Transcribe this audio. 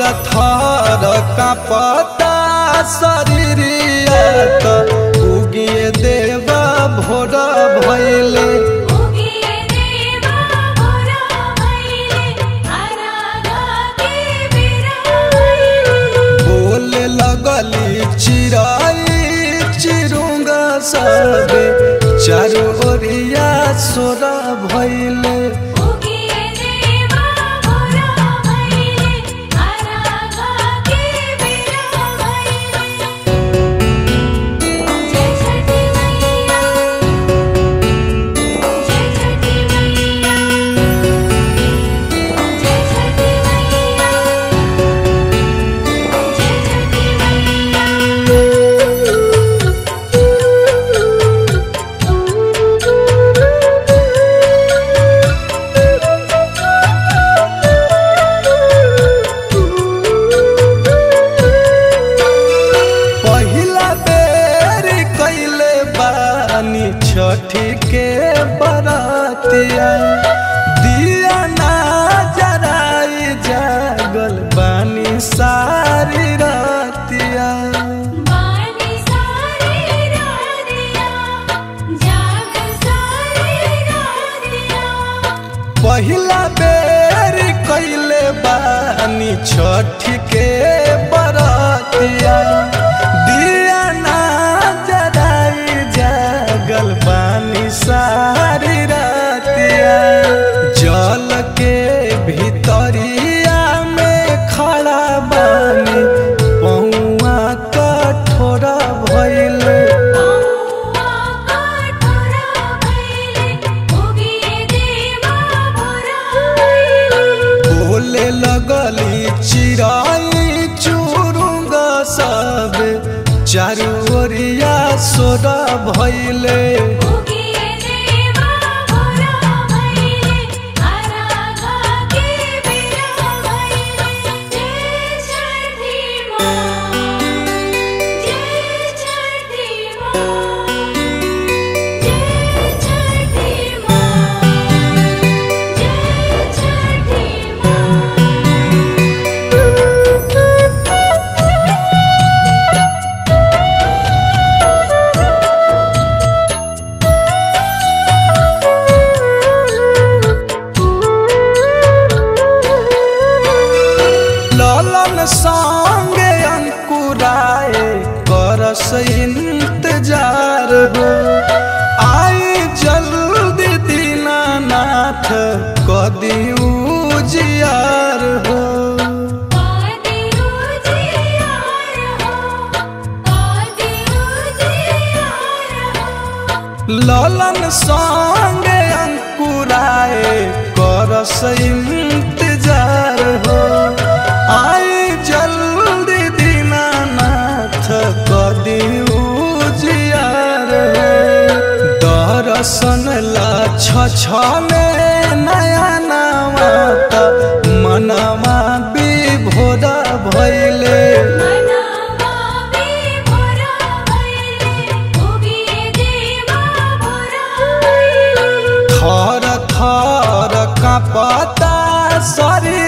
थर कांपता शरीरिया त उगिए देवा भोर भइले उगिए देवा भोरा भइले अरागा के बेरा भइले बोले लगली चिराई चिरुंगा सबे चारू ओरिया सोरा भइले उगिए देवा भोरा भइले अरागा के बेरा भइले जय छठी मैया जय छठी मैया जय छठी मैया जय छठी पहिला बेर कैले बानी छठी के बरातिया दिया ना जराई जागल बानी सारी रातिया बानी सारी रातिया जाग सारी रातिया पहिला बेर कैले बानी छठी के बरातिया दिया ना जराई जागल बानी सारी रातिया जल के भीतरिया में खड़ा बानी पौआ कठोरा भइले पौआ कठोरा भइले उगिए देवा भोरा भइले बोले लगली चिराई चुरुंगा सब चारू ओरिया सोरा भइले उगिए देवा भोरा भइले अरागा के बेरा भइले जय छठी माँ जय छठी माँ जय छठी माँ जय छठी ललन संगे अंकुराए करस इंतजार हो आई जल्दी दीनानाथ कदी उजियार हो आदि उजियार हो आदि उजियार हो ललन संगे अंकुराए करस इंतजार हो आई जल्दी दीनानाथ कदी उजियार हो दर्शन ला छछने नया नवा मनवा विभोरा भइले मनावा भी भोरा भइले उगिए देवा भोरा भइले थर थर कांपता शरीर